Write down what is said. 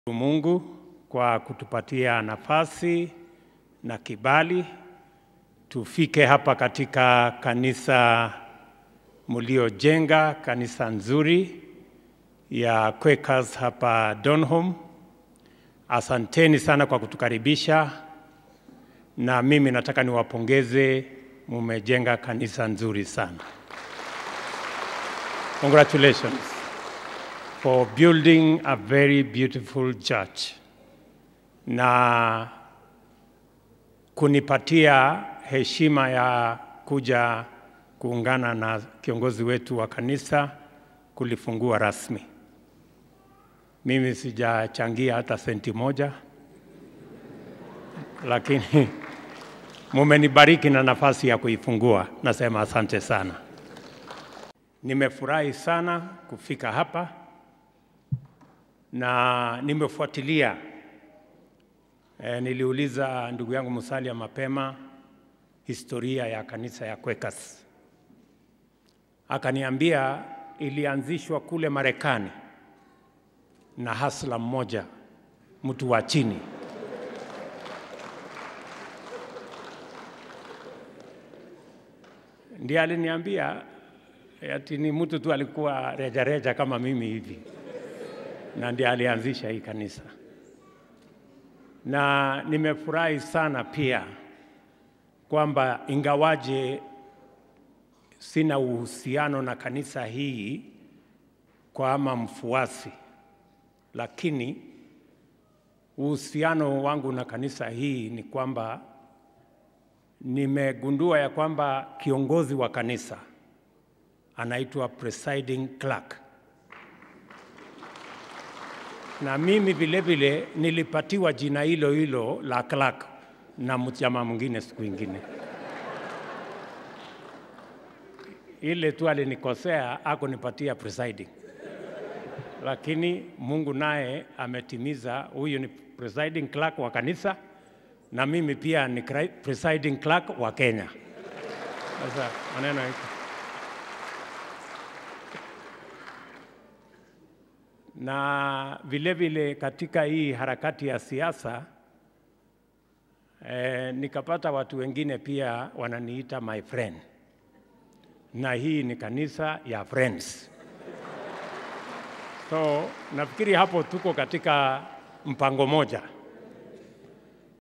Mungu kwa kutupatia nafasi na kibali tufike hapa katika kanisa mliojenga, kanisa nzuri ya Quakers hapa Donholm. Asanteni sana kwa kutukaribisha, na mimi nataka niwapongeze, mumejenga kanisa nzuri sana. Congratulations for building a very beautiful church na kunipatia heshima ya kuja kuungana na kiongozi wetu wa kanisa kulifungua rasmi. Mimi sijachangia hata senti moja, lakini mumenibariki na nafasi ya kuifungua. Nasema asante sana. Nimefurahi sana kufika hapa na nimefuatilia e, niliuliza ndugu yangu Musalia mapema historia ya kanisa ya Quakers, akaniambia ilianzishwa kule Marekani na hasla mmoja, mtu wa chini ndiye aliniambia ati ni mtu tu alikuwa rejareja reja kama mimi hivi, na ndiye alianzisha hii kanisa, na nimefurahi sana pia kwamba ingawaje sina uhusiano na kanisa hii kwa ama mfuasi, lakini uhusiano wangu na kanisa hii ni kwamba nimegundua ya kwamba kiongozi wa kanisa anaitwa presiding clerk, na mimi vile vile nilipatiwa jina hilo hilo la clerk na mchama mwingine siku ingine. Ile tu alinikosea akunipatia presiding, lakini Mungu naye ametimiza. Huyu ni presiding clerk wa kanisa na mimi pia ni presiding clerk wa Kenya. Sasa maneno hiko na vile vile katika hii harakati ya siasa eh, nikapata watu wengine pia wananiita my friend, na hii ni kanisa ya friends. So nafikiri hapo tuko katika mpango moja.